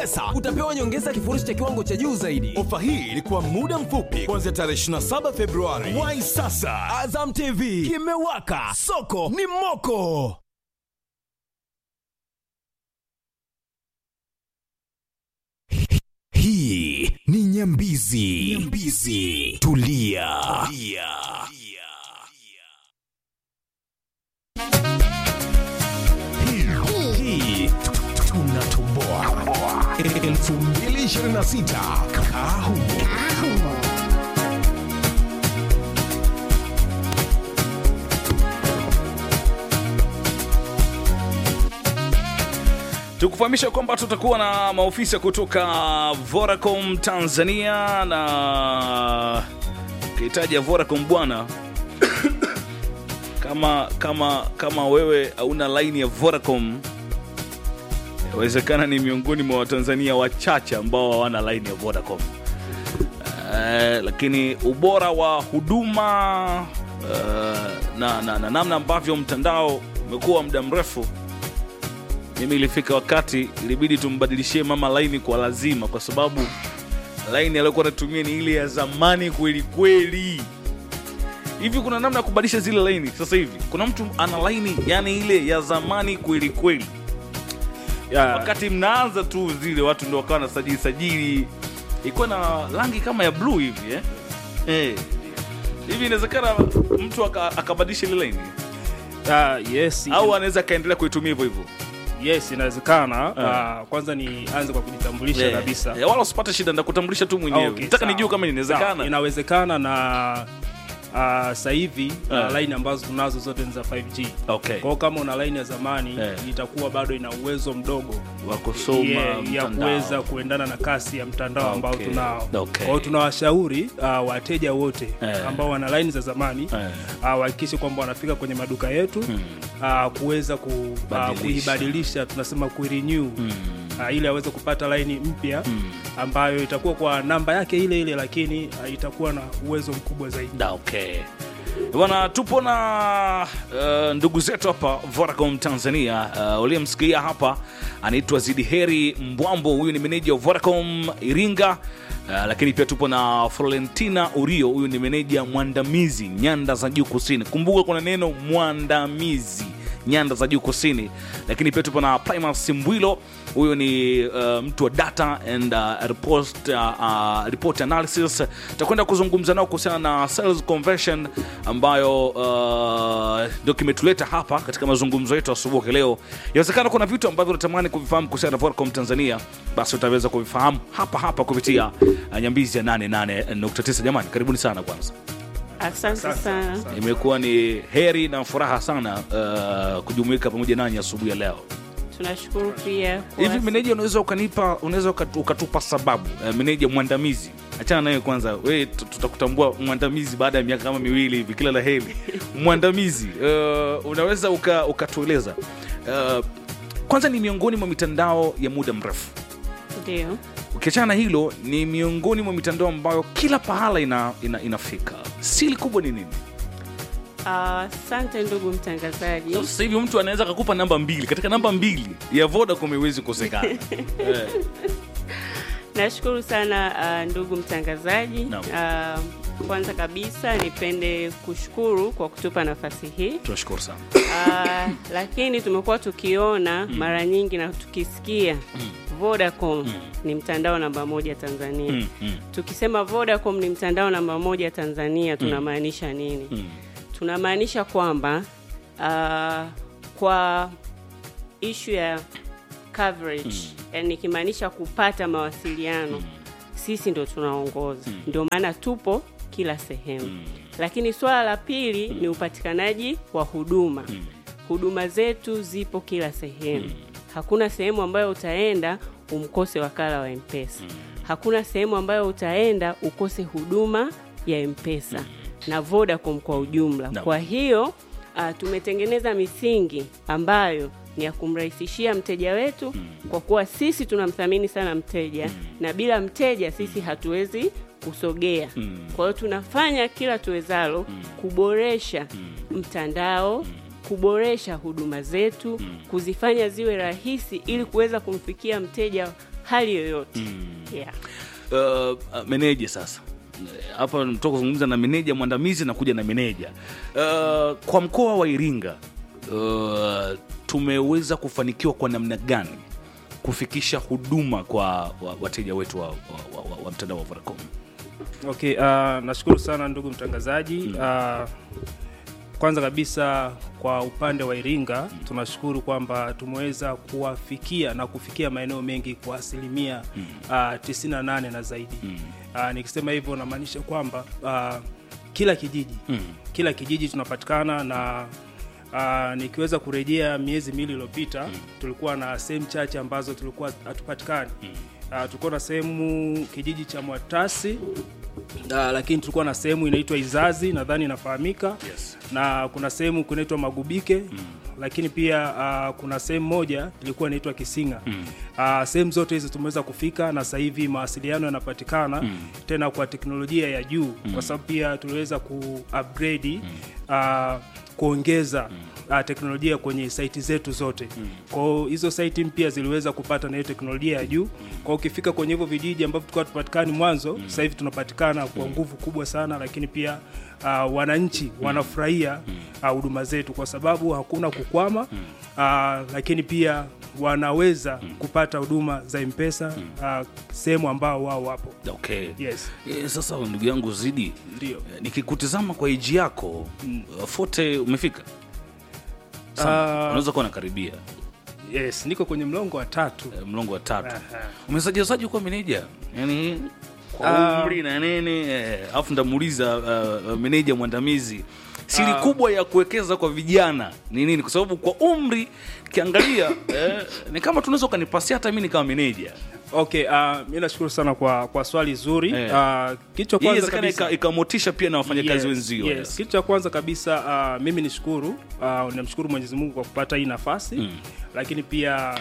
Sasa utapewa nyongeza kifurushi cha kiwango cha juu zaidi. Ofa hii ilikuwa muda mfupi kuanzia tarehe 27 Februari. Wai sasa, Azam TV kimewaka, soko ni moko. hii ni Nyambizi. Nyambizi. Tulia. Tulia. Hii- Hii tunatoboa 2026 Kahumo. tukufahamisha kwamba tutakuwa na maofisa kutoka Vodacom Tanzania na ukihitaja Vodacom bwana kama kama kama wewe hauna laini ya Vodacom inawezekana ni miongoni mwa Watanzania wachache ambao hawana laini ya Vodacom. Eh, lakini ubora wa huduma eh, na, na, na namna ambavyo mtandao umekuwa muda mrefu mimi ilifika wakati ilibidi tumbadilishie mama laini kwa lazima kwa sababu laini aliyokuwa anatumia ni ile ya zamani kweli kweli hivi kuna namna ya kubadilisha zile laini sasa hivi kuna mtu ana laini yani ile ya zamani kweli kweli Yeah. wakati mnaanza tu zile watu ndo wakawa na sajili sajili ilikuwa na rangi kama ya bluu hivi eh? Eh. hivi inawezekana mtu aka- akabadilisha ile laini Ah, yes, au anaweza akaendelea kuitumia hivyo hivyo yes inawezekana. Ah, kwanza nianze kwa kujitambulisha Eh, kabisa. eh, wala usipate shida ndakutambulisha tu mwenyewe Okay, nataka sawa. nijue kama Sawa, inawezekana inawezekana na uh, sasa hivi Eh. uh, line ambazo tunazo zote ni za 5G. okay. Kwa hiyo kama una line ya zamani Eh. itakuwa bado ina uwezo mdogo wa kusoma ya- ya mtandao. kuweza kuendana na kasi ya mtandao ambao Okay, tunao. okay. Kwa hiyo tunawashauri uh, wateja wote Eh. ambao wana line za zamani Eh. uh, wahakikishe kwamba wanafika kwenye maduka yetu uh, kuweza ku, uh, Badilisha. kuibadilisha tunasema kurenew uh, ili aweze kupata line mpya ambayo itakuwa kwa namba yake ile ile lakini uh, itakuwa na uwezo mkubwa zaidi. Da, okay bwana tupo na uh, ndugu zetu hapa vodacom tanzania uh, uliyemsikia hapa anaitwa zidiheri mbwambo huyu ni meneja wa vodacom iringa Uh, lakini pia tupo na florentina urio huyu ni meneja mwandamizi nyanda za juu kusini kumbuka kuna neno mwandamizi nyanda za juu kusini lakini pia tupo na primas mbwilo huyu ni uh, mtu wa data and uh, report, uh, uh, report analysis tutakwenda kuzungumza nao kuhusiana na sales conversion ambayo uh, ndio kimetuleta hapa katika mazungumzo yetu asubuhi leo inawezekana kuna vitu ambavyo unatamani kuvifahamu kuhusiana na Vodacom Tanzania basi utaweza kuvifahamu hapa hapa kupitia uh, nyambizi ya 88.9 jamani karibuni sana kwanza Asante sana. imekuwa ni heri na furaha sana uh, kujumuika pamoja nanyi asubuhi ya leo Tunashukuru pia kwa- hivi meneja unaweza ukanipa unaweza ukat- ukatupa sababu uh, meneja mwandamizi achana naye kwanza we tu- tutakutambua mwandamizi baada ya miaka kama miwili hivi kila la heri mwandamizi uh, unaweza uka- ukatueleza uh, kwanza ni miongoni mwa mitandao ya muda mrefu ndio ukiachana na hilo ni miongoni mwa mitandao ambayo kila pahala ina, ina, inafika sili kubwa ni nini asante ndugu mtangazaji sasa hivi mtu anaweza akakupa namba mbili katika namba mbili ya vodacom iwezi kukosekana Eh, nashukuru sana uh, ndugu mtangazaji Naam. uh, kwanza kabisa nipende kushukuru kwa kutupa nafasi hii tunashukuru sana uh, lakini tumekuwa tukiona mara nyingi na tukisikia vodacom ni mtandao namba moja tanzania Mm, mm, tukisema vodacom ni mtandao namba moja tanzania tunamaanisha nini mm. tunamaanisha kwamba uh, kwa ishu ya coverage yani nikimaanisha kupata mawasiliano sisi ndo tunaongoza ndio maana tupo kila sehemu lakini swala la pili ni upatikanaji wa huduma huduma zetu zipo kila sehemu hakuna sehemu ambayo utaenda umkose wakala wa mpesa hakuna sehemu ambayo utaenda ukose huduma ya mpesa na vodacom kwa ujumla Naam. kwa hiyo uh, tumetengeneza misingi ambayo ni ya kumrahisishia mteja wetu kwa kuwa sisi tunamthamini sana mteja na bila mteja sisi hatuwezi kusogea kwa hiyo tunafanya kila tuwezalo kuboresha mtandao kuboresha huduma zetu kuzifanya ziwe rahisi ili kuweza kumfikia mteja hali yoyote yeah. uh, uh, meneja sasa hapa mtoka kuzungumza na meneja mwandamizi na kuja na meneja uh, kwa mkoa wa iringa uh, tumeweza kufanikiwa kwa namna gani kufikisha huduma kwa wa- wateja wetu wa, wa, wa, wa, wa mtandao wa Vodacom Okay, uh, nashukuru sana ndugu mtangazaji. Uh, kwanza kabisa kwa upande wa Iringa tunashukuru kwamba tumeweza kuwafikia na kufikia maeneo mengi kwa asilimia uh, 98 na zaidi. Uh, nikisema hivyo namaanisha kwamba uh, kila kijiji kila kijiji tunapatikana na Uh, nikiweza kurejea miezi miwili iliyopita tulikuwa na sehemu chache ambazo tulikuwa hatupatikani. Uh, tulikuwa na sehemu kijiji cha Mwatasi uh, lakini tulikuwa na sehemu inaitwa Izazi, nadhani inafahamika Yes. na kuna sehemu kunaitwa Magubike lakini pia uh, kuna sehemu moja ilikuwa inaitwa Kisinga uh, sehemu zote hizi tumeweza kufika na sasa hivi mawasiliano yanapatikana tena kwa teknolojia ya juu kwa sababu pia tuliweza ku upgrade uh, kuongeza uh, teknolojia kwenye saiti zetu zote kwa hiyo hizo saiti mpya ziliweza kupata na hiyo teknolojia ya juu kwa hiyo ukifika kwenye hivyo vijiji ambavyo tulikuwa tupatikani mwanzo sasa hivi tunapatikana kwa nguvu kubwa sana lakini pia uh, wananchi wanafurahia uh, huduma zetu kwa sababu hakuna kukwama uh, lakini pia wanaweza kupata huduma za mpesa uh, sehemu ambao wao wapo okay. yes e, sasa ndugu yangu zidi ndio e, nikikutizama kwa iji yako uh, fote umefika Sana. Ah. unaweza kuwa nakaribia yes niko kwenye mlongo wa tatu e, mlongo wa tatu Aha. umesajisaji kuwa meneja yani kwa Ah. umri na nini eh, alafu ndamuuliza uh, uh, meneja mwandamizi siri kubwa ya kuwekeza kwa vijana ni nini kwa sababu kwa umri kiangalia eh, ni kama tunaweza ukanipasia hata mi nikawa meneja okay uh, mi nashukuru sana kwa, kwa swali zuri Eh. uh, kitu cha hii kwanza inawezekana kabisa ika- ikamotisha pia na wafanyakazi wenzio yes. yes. Kitu cha kwanza kabisa uh, mimi nishukuru uh, namshukuru Mwenyezi Mungu kwa kupata hii nafasi mm. lakini pia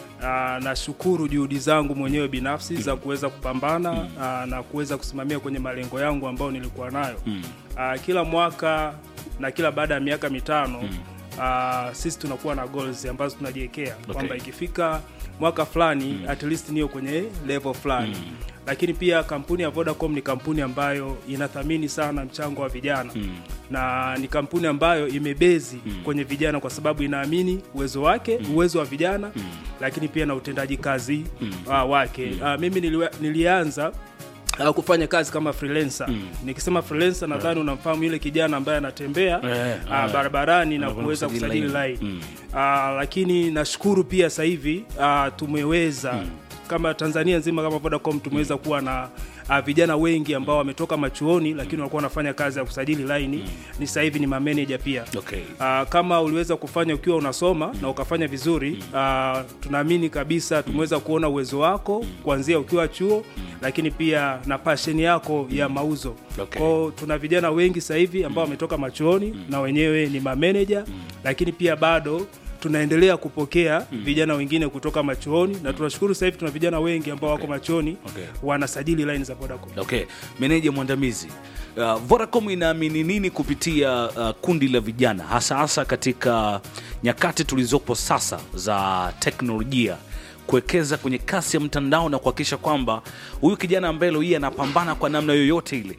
uh, nashukuru juhudi zangu mwenyewe binafsi za kuweza kupambana mm. uh, na kuweza kusimamia kwenye malengo yangu ambayo nilikuwa nayo mm. uh, kila mwaka na kila baada ya miaka mitano mm. uh, sisi tunakuwa na goals ambazo tunajiwekea Okay. kwamba ikifika mwaka fulani mm. at least niyo kwenye level fulani mm lakini pia kampuni ya Vodacom ni kampuni ambayo inathamini sana mchango wa vijana mm. na ni kampuni ambayo imebezi mm. kwenye vijana kwa sababu inaamini uwezo wake mm. uwezo wa vijana mm. lakini pia na utendaji kazi mm. uh, wake mm. uh, mimi niliwe, nilianza uh, kufanya kazi kama freelancer mm. nikisema freelancer nadhani unamfahamu yule kijana ambaye anatembea Eh, uh, eh. barabarani na Anakwenda kuweza kusajili kusajili line. line uh, lakini nashukuru pia sasa hivi uh, tumeweza kama Tanzania nzima kama Vodacom tumeweza kuwa na uh, vijana wengi ambao wametoka machuoni lakini walikuwa wanafanya kazi ya kusajili laini ni sasa hivi ni mameneja pia Okay. Uh, kama uliweza kufanya ukiwa unasoma na ukafanya vizuri uh, tunaamini kabisa tumeweza kuona uwezo wako kuanzia ukiwa chuo lakini pia na passion yako ya mauzo Okay. kwao tuna vijana wengi sasa hivi ambao wametoka machuoni na wenyewe ni mameneja lakini pia bado tunaendelea kupokea vijana wengine kutoka machuoni na tunashukuru sasa hivi tuna vijana wengi ambao wako machuoni Okay. wanasajili line za Vodacom okay meneja mwandamizi uh, vodacom inaamini nini kupitia uh, kundi la vijana hasa hasa katika nyakati tulizopo sasa za teknolojia kuwekeza kwenye kasi ya mtandao na kuhakikisha kwamba huyu kijana ambaye leo hii anapambana kwa namna yoyote ile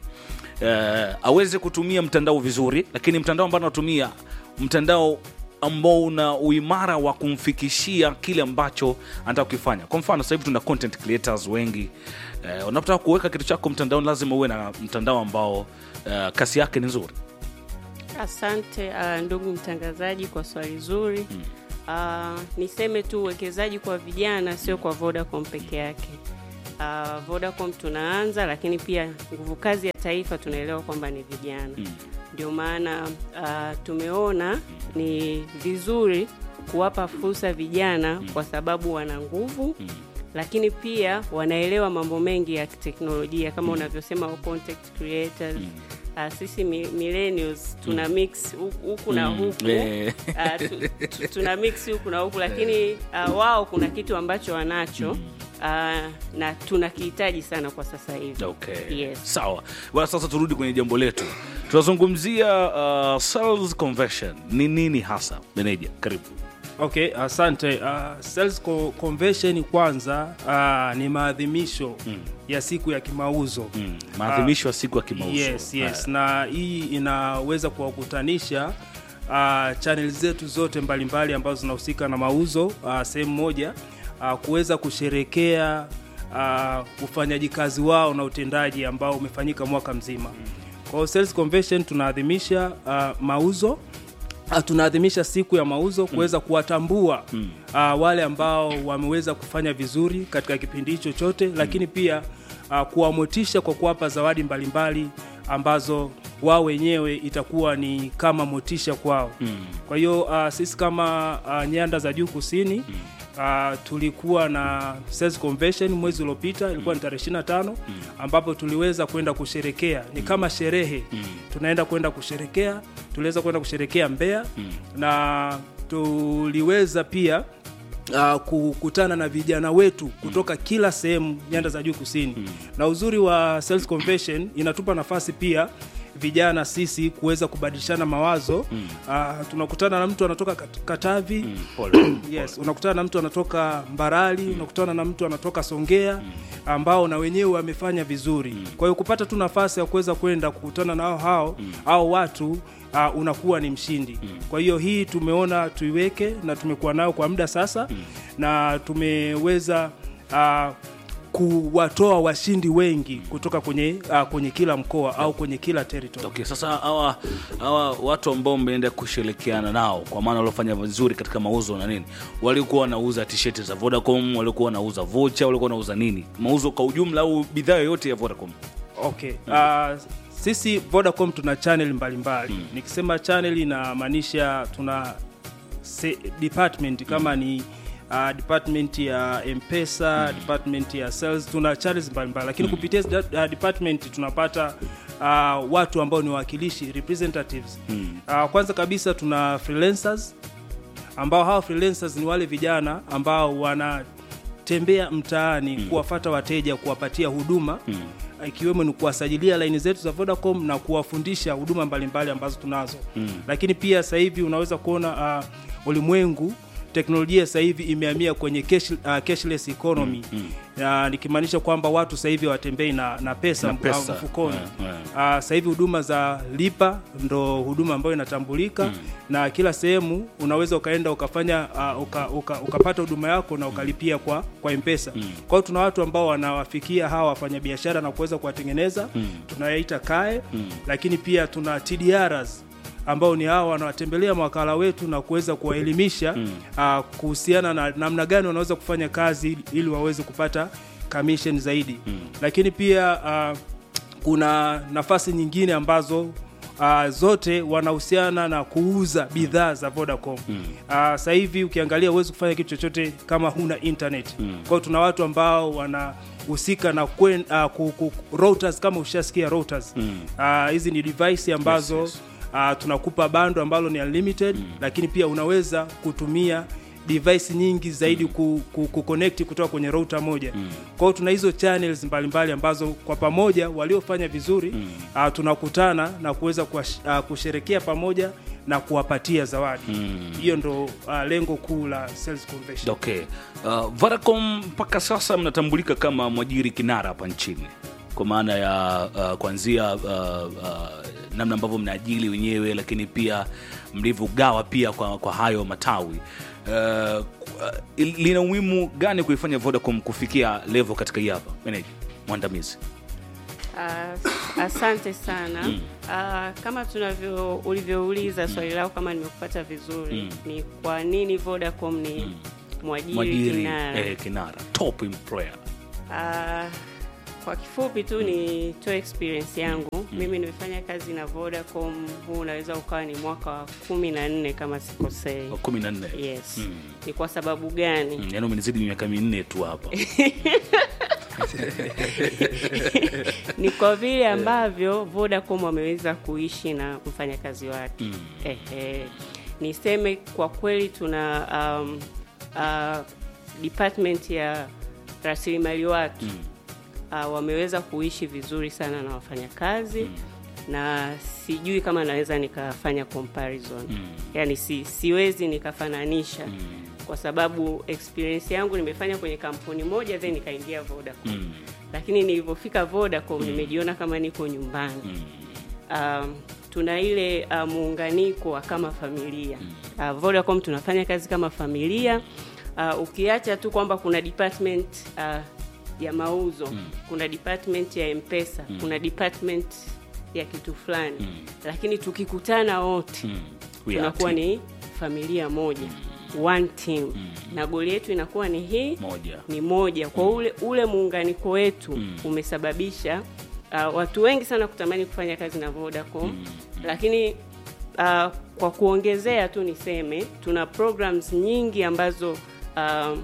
uh, aweze kutumia mtandao vizuri lakini mtandao ambao anatumia mtandao ambao una uimara wa kumfikishia kile ambacho anataka kukifanya kwa mfano sasa hivi tuna content creators wengi eh, unapotaka kuweka kitu chako mtandaoni lazima uwe na mtandao ambao eh, kasi yake ni nzuri Asante uh, ndugu mtangazaji kwa swali zuri. Uh, niseme tu uwekezaji kwa vijana sio kwa Vodacom peke yake. Uh, Vodacom tunaanza, lakini pia nguvu kazi ya taifa tunaelewa kwamba ni vijana. Ndio maana uh, tumeona ni vizuri kuwapa fursa vijana kwa sababu wana nguvu lakini pia wanaelewa mambo mengi ya teknolojia kama unavyosema wa content creators Uh, sisi mi- millennials tuna mix hu- huku na huku Eh. uh, tu, tu, tuna mix huku na huku lakini uh, wao kuna kitu ambacho wanacho uh, na tunakihitaji sana kwa sasa hivi okay. Yes. sawa bwana sasa turudi kwenye jambo letu tunazungumzia uh, sales conversion ni nini hasa meneja karibu Okay, asante. Uh, sales co- convention kwanza uh, ni maadhimisho ya siku ya kimauzo Mm. maadhimisho ya siku ya kimauzo Yes, yes. Haya. Na hii inaweza kuwakutanisha uh, channel zetu zote mbalimbali ambazo zinahusika na mauzo uh, sehemu moja uh, kuweza kusherekea uh, ufanyaji kazi wao na utendaji ambao umefanyika mwaka mzima. Kwa hiyo sales convention tunaadhimisha uh, mauzo Ah, tunaadhimisha siku ya mauzo kuweza kuwatambua uh, wale ambao wameweza kufanya vizuri katika kipindi hicho chote, lakini pia uh, kuwamotisha kwa kuwapa zawadi mbalimbali ambazo wao wenyewe itakuwa ni kama motisha kwao. Kwa hiyo uh, sisi kama uh, nyanda za juu kusini Uh, tulikuwa na sales convention mwezi uliopita ilikuwa ni tarehe 25 ambapo tuliweza kwenda kusherekea ni kama sherehe tunaenda kwenda kusherekea tuliweza kwenda kusherekea Mbeya na tuliweza pia uh, kukutana na vijana wetu kutoka kila sehemu nyanda za juu kusini na uzuri wa sales convention inatupa nafasi pia vijana sisi kuweza kubadilishana mawazo uh, tunakutana na mtu anatoka Kat- Katavi Pole. yes unakutana na mtu anatoka Mbarali unakutana na mtu anatoka Songea ambao na wenyewe wamefanya vizuri kwa hiyo kupata tu nafasi ya kuweza kwenda kukutana na hao hao au watu uh, unakuwa ni mshindi kwa hiyo hii tumeona tuiweke na tumekuwa nayo kwa muda sasa na tumeweza uh, kuwatoa washindi wengi kutoka kwenye uh, kwenye kila mkoa au kwenye kila territory Okay, sasa hawa hawa watu ambao mmeenda kushirikiana nao kwa maana waliofanya vizuri katika mauzo na nini, walikuwa wanauza t-shirt za Vodacom, walikuwa wanauza vocha, walikuwa wanauza nini, mauzo kwa ujumla au bidhaa yoyote ya Vodacom? Okay. Uh, sisi Vodacom tuna channel mbalimbali mbali. Nikisema channel inamaanisha tuna se, department kama ni uh, department ya Mpesa, department ya sales, tuna channels mbalimbali lakini kupitia hizi da- uh, department tunapata uh, watu ambao ni wawakilishi representatives. Uh, kwanza kabisa tuna freelancers ambao hawa freelancers ni wale vijana ambao wanatembea mtaani kuwafata wateja kuwapatia huduma ikiwemo ni kuwasajilia laini zetu za Vodacom na kuwafundisha huduma mbalimbali ambazo tunazo lakini pia sasa hivi unaweza kuona uh, ulimwengu teknolojia sasa hivi imehamia kwenye cash, uh, cashless economy uh, nikimaanisha kwamba watu sasa hivi hawatembei na, na pesa, Na mf- pesa. mfukoni Yeah, yeah. Uh, sasa hivi huduma za lipa ndo huduma ambayo inatambulika na kila sehemu unaweza ukaenda ukafanya uh, uka, uka, ukapata huduma yako na ukalipia kwa kwa mpesa kwa hiyo tuna watu ambao wanawafikia hawa wafanyabiashara na kuweza kuwatengeneza tunayaita kae lakini pia tuna TDRs ambao ni hawa wanawatembelea mawakala wetu na kuweza kuwaelimisha uh, kuhusiana na namna gani wanaweza kufanya kazi ili waweze kupata commission zaidi lakini pia uh, kuna nafasi nyingine ambazo uh, zote wanahusiana na kuuza bidhaa za Vodacom. Mm. Uh, sasa hivi ukiangalia huwezi kufanya kitu chochote kama huna internet. Mm. Kwa hiyo tuna watu ambao wanahusika na kwen, uh, ku, ku, routers kama ushasikia routers. Mm. Uh, hizi ni device ambazo Yes, yes. uh, tunakupa bando ambalo ni unlimited mm. lakini pia unaweza kutumia device nyingi zaidi mm. ku, ku, ku connect kutoka kwenye router moja mm. kwa hiyo tuna hizo channels mbalimbali mbali ambazo kwa pamoja waliofanya vizuri mm. uh, tunakutana na kuweza kuwash- uh, kusherekea pamoja na kuwapatia zawadi hiyo ndo uh, lengo kuu la sales convention Okay. Uh, Vodacom mpaka sasa mnatambulika kama mwajiri kinara hapa nchini kwa maana ya uh, kuanzia uh, uh, namna ambavyo mnaajili wenyewe, lakini pia mlivyogawa pia kwa, kwa hayo matawi uh, uh, lina umuhimu gani kuifanya Vodacom kufikia level katika hii hapa meneja mwandamizi? Uh, asante sana uh, kama tunavyo ulivyouliza swali lako kama nimekupata vizuri ni kwa nini Vodacom ni mwajiri, Mwajiri kinara eh, kinara top employer uh, kwa kifupi tu nitoe experience yangu mimi nimefanya kazi na Vodacom huu unaweza ukawa ni mwaka wa kumi na nne kama sikosei wa kumi na nne yes ni kwa sababu gani Mm, yaani umenizidi miaka minne tu hapa ni kwa vile ambavyo Vodacom wameweza kuishi na mfanyakazi wake mm. Ehe. Niseme kwa kweli tuna um, uh, department ya rasilimali watu mm. uh, wameweza kuishi vizuri sana na wafanyakazi mm. na sijui kama naweza nikafanya comparison yani si, siwezi nikafananisha kwa sababu experience yangu nimefanya kwenye kampuni moja then nikaingia Vodacom lakini nilivyofika Vodacom nimejiona kama niko nyumbani um, tuna ile uh, muunganiko wa kama familia uh, Vodacom tunafanya kazi kama familia uh, ukiacha tu kwamba kuna department uh, ya mauzo kuna department ya mpesa kuna department ya kitu fulani lakini tukikutana wote We are tunakuwa team. ni familia moja one team na goli yetu inakuwa ni hii Moja. ni moja kwa ule ule muunganiko wetu umesababisha uh, watu wengi sana kutamani kufanya kazi na Vodacom lakini uh, kwa kuongezea tu niseme tuna programs nyingi ambazo uh,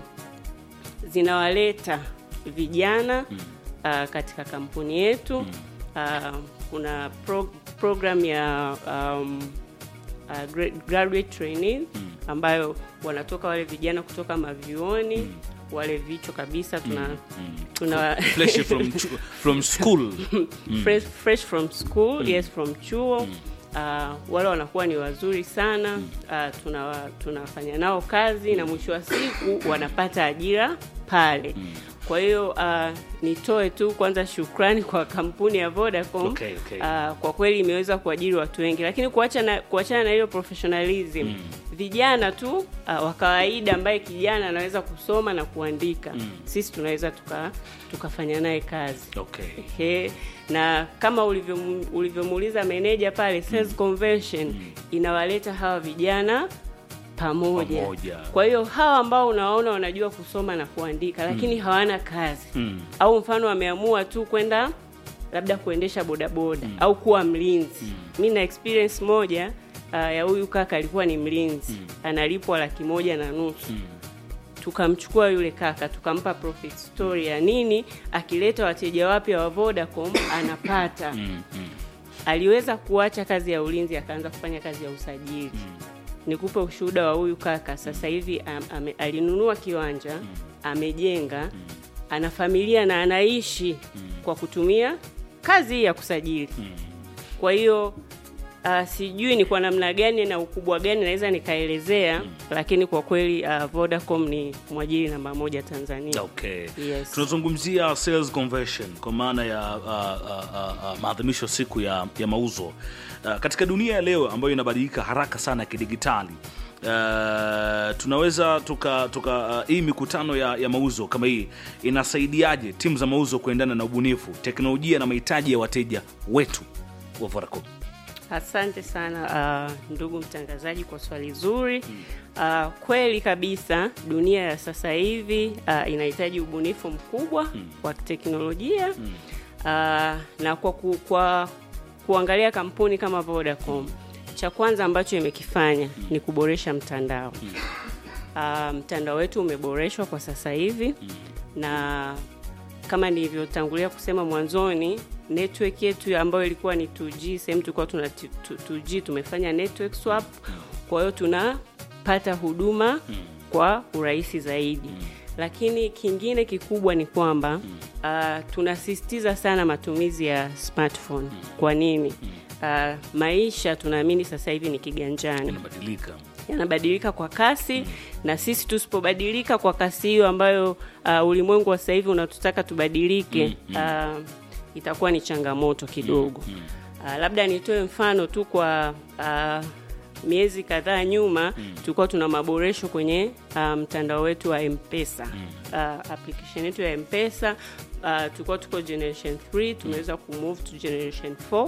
zinawaleta vijana uh, katika kampuni yetu uh, kuna pro program ya um, uh, gra- graduate training ambayo wanatoka wale vijana kutoka mavyuoni wale vichwa kabisa tuna tuna Fresh from, chu- from school fresh, fresh from school yes from chuo uh, wale wanakuwa ni wazuri sana uh, tuna tunafanya nao kazi na mwisho wa siku wanapata ajira pale kwa hiyo uh, nitoe tu kwanza shukrani kwa kampuni ya Vodacom Okay, okay. Uh, kwa kweli imeweza kuajiri watu wengi lakini kuacha na kuachana na hiyo professionalism vijana tu uh, wa kawaida ambaye kijana anaweza kusoma na kuandika sisi tunaweza tuka tukafanya naye kazi okay. Ehe, na kama ulivyomu- ulivyomuuliza meneja pale sales convention inawaleta hawa vijana pamoja. Pamoja. Kwa hiyo hawa ambao unawaona wanajua kusoma na kuandika lakini hawana kazi Mm. au mfano wameamua tu kwenda labda kuendesha bodaboda au kuwa mlinzi. Mi na experience moja uh, ya huyu kaka alikuwa ni mlinzi analipwa laki moja na nusu tukamchukua yule kaka tukampa profit story ya nini akileta wateja wapya wa Vodacom anapata aliweza kuacha kazi ya ulinzi akaanza kufanya kazi ya usajili nikupe ushuhuda wa huyu kaka sasa hivi am, ame, alinunua kiwanja amejenga ana familia na anaishi kwa kutumia kazi hii ya kusajili kwa hiyo uh, sijui ni kwa namna gani na ukubwa gani naweza nikaelezea lakini kwa kweli uh, Vodacom ni mwajiri namba moja Tanzania Okay. Yes. tunazungumzia sales conversion kwa maana ya uh, uh, uh, uh, maadhimisho siku ya, ya mauzo uh, katika dunia ya leo ambayo inabadilika haraka sana kidigitali Uh, tunaweza tuka, tuka uh, hii mikutano ya, ya mauzo kama hii inasaidiaje timu za mauzo kuendana na ubunifu teknolojia na mahitaji ya wateja wetu wa Vodacom Asante sana uh, ndugu mtangazaji kwa swali zuri. Uh, kweli kabisa dunia ya sasa hivi uh, inahitaji ubunifu mkubwa wa teknolojia uh, na kwa, ku, kwa kuangalia kampuni kama Vodacom, cha kwanza ambacho imekifanya ni kuboresha mtandao. Uh, mtandao wetu umeboreshwa kwa sasa hivi na kama nilivyotangulia kusema mwanzoni, network yetu ambayo ilikuwa ni 2G, sehemu tulikuwa tuna t- t- 2G, tumefanya network swap, kwa hiyo tunapata huduma kwa urahisi zaidi. Lakini kingine kikubwa ni kwamba uh, tunasisitiza sana matumizi ya smartphone. Kwa nini? Uh, maisha tunaamini sasa hivi ni kiganjani inabadilika yanabadilika kwa kasi na sisi tusipobadilika kwa kasi hiyo ambayo uh, ulimwengu wa sasa hivi unatutaka tubadilike uh, itakuwa ni changamoto kidogo uh, labda nitoe mfano tu kwa uh, miezi kadhaa nyuma tulikuwa tuna maboresho kwenye uh, mtandao wetu wa mpesa uh, application yetu ya mpesa uh, tulikuwa tuko generation 3 tumeweza kumove to generation 4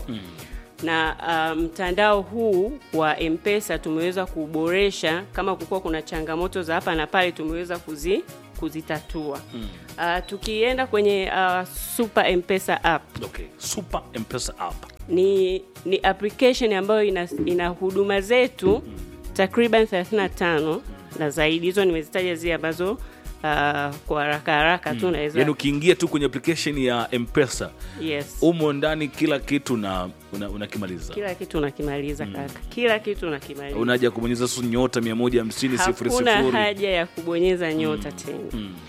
na uh, mtandao huu wa mpesa tumeweza kuboresha kama kukuwa kuna changamoto za hapa na pale tumeweza kuzi, kuzitatua uh, tukienda kwenye uh, super mpesa app okay. super mpesa app ni, ni application ambayo ina, ina huduma zetu takriban 35 na zaidi hizo nimezitaja zile ambazo uh, kwa haraka haraka tu naweza yaani ukiingia tu kwenye application ya mpesa yes. umo ndani kila kitu na una- unakimaliza kila kitu unakimaliza kaka kila kitu unakimaliza unaja kubonyeza su nyota 150 sifuri hakuna sifuri haja ya kubonyeza nyota tena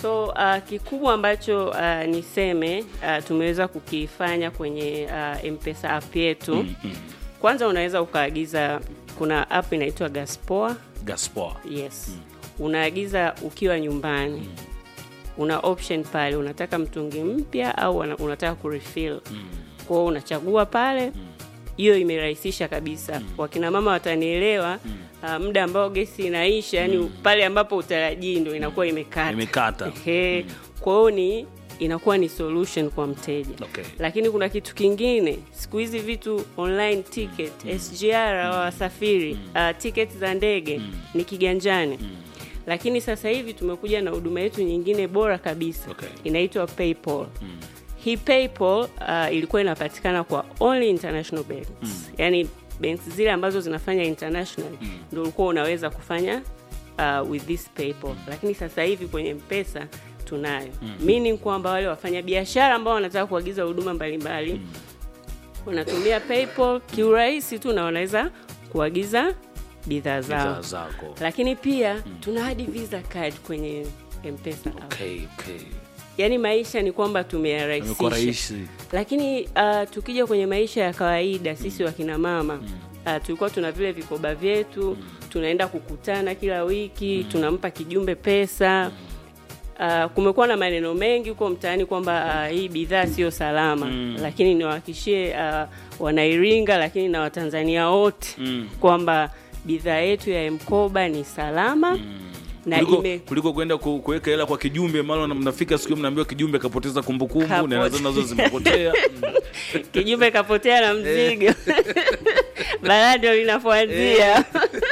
So uh, kikubwa ambacho uh, niseme uh, tumeweza kukifanya kwenye uh, Mpesa app yetu mm, mm. Kwanza unaweza ukaagiza, kuna app inaitwa Gaspoa. Gaspar. Yes mm. Unaagiza ukiwa nyumbani mm. Una option pale, unataka mtungi mpya au una- unataka kurefill mm. Kwa hiyo unachagua pale hiyo imerahisisha kabisa mm. Wakina mama watanielewa mm. uh, muda ambao gesi inaisha yani pale ambapo utarajii ndo inakuwa imekata Imekata. Ehe. Kwa hiyo ni inakuwa ni solution kwa mteja Okay. lakini kuna kitu kingine siku hizi vitu online ticket SGR wa wasafiri uh, ticket za ndege ni kiganjani lakini sasa hivi tumekuja na huduma yetu nyingine bora kabisa Okay. inaitwa PayPal hii PayPal uh, ilikuwa inapatikana kwa only international banks yani banks zile ambazo zinafanya international ndio ulikuwa unaweza kufanya uh, with this PayPal lakini sasa hivi kwenye mpesa tunayo meaning kwamba wale wafanya biashara ambao wanataka kuagiza huduma mbalimbali wanatumia PayPal kiurahisi tu na wanaweza kuagiza bidhaa zao Bidhaa zako. lakini pia tuna hadi visa card kwenye mpesa app. Okay, okay. yaani maisha ni kwamba Imekuwa tumeyarahisisha rahisi. lakini uh, tukija kwenye maisha ya kawaida sisi wakina mama uh, tulikuwa tuna vile vikoba vyetu tunaenda kukutana kila wiki tunampa kijumbe pesa Uh, kumekuwa na maneno mengi huko mtaani kwamba uh, hii bidhaa sio salama lakini niwahakishie uh, wanairinga lakini na watanzania wote kwamba bidhaa yetu ya mkoba ni salama na kuliko, ime kuliko kwenda ku- kuweka hela kwa kijumbe mara mnafika siku hiyo mnaambiwa kijumbe kapoteza kumbukumbu Kapote. na nazo nazo zimepotea kijumbe kapotea na mzigo balaa ndio linafuatia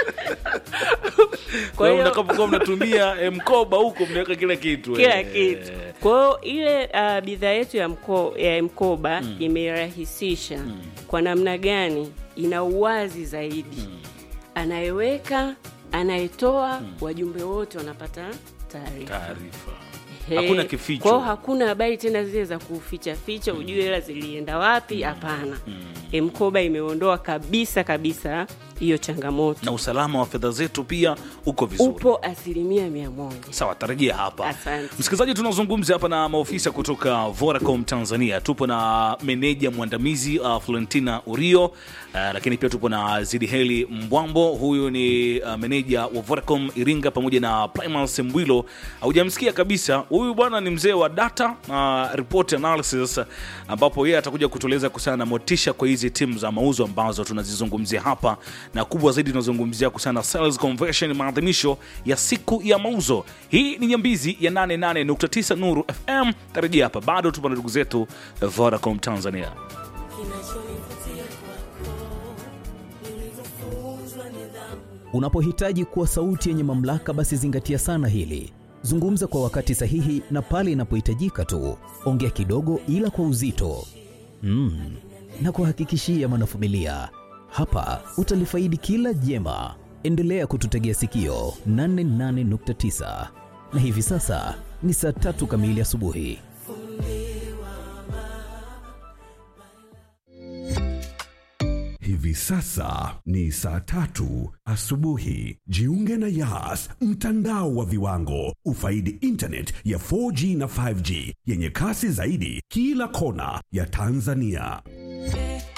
kwa kwa hiyo hiyo mtakapokuwa mnatumia eh, mkoba huko mnaweka kila kitu kila eh. kitu kwa hiyo ile uh, bidhaa yetu ya, mko, ya mkoba imerahisisha kwa namna gani ina uwazi zaidi anayeweka anayetoa wajumbe wote wanapata taarifa taarifa He, hakuna kificho. Kwa hiyo hakuna habari tena zile za kuficha ficha ujue hela zilienda wapi hapana mkoba imeondoa kabisa kabisa hiyo changamoto na usalama wa fedha zetu pia uko vizuri upo asilimia mia moja sawa tarajia hapa Asante. msikilizaji tunazungumza hapa na maofisa kutoka Vodacom Tanzania tupo na meneja mwandamizi uh, Florentina Urio uh, lakini pia tupo na Zidiheli Mbwambo huyu ni uh, meneja wa Vodacom Iringa pamoja na Primal Sembwilo haujamsikia kabisa huyu bwana ni mzee wa data uh, report analysis ambapo yeye atakuja kutueleza kuhusiana na motisha kwa hizi timu za mauzo ambazo tunazizungumzia hapa na kubwa zaidi tunazungumzia kuhusiana na sales conversion maadhimisho ya siku ya mauzo hii ni nyambizi ya 88.9 nuru fm tarajia hapa bado tupo na ndugu zetu vodacom tanzania Unapohitaji kuwa sauti yenye mamlaka, basi zingatia sana hili. Zungumza kwa wakati sahihi na pale inapohitajika tu. Ongea kidogo, ila kwa uzito. Mm. Na kuhakikishia mwanafamilia, hapa utalifaidi kila jema. Endelea kututegea sikio 88.9 na hivi sasa ni saa tatu kamili asubuhi. Hivi sasa ni saa tatu asubuhi. Jiunge na Yas, mtandao wa viwango. Ufaidi internet ya 4G na 5G yenye kasi zaidi kila kona ya Tanzania.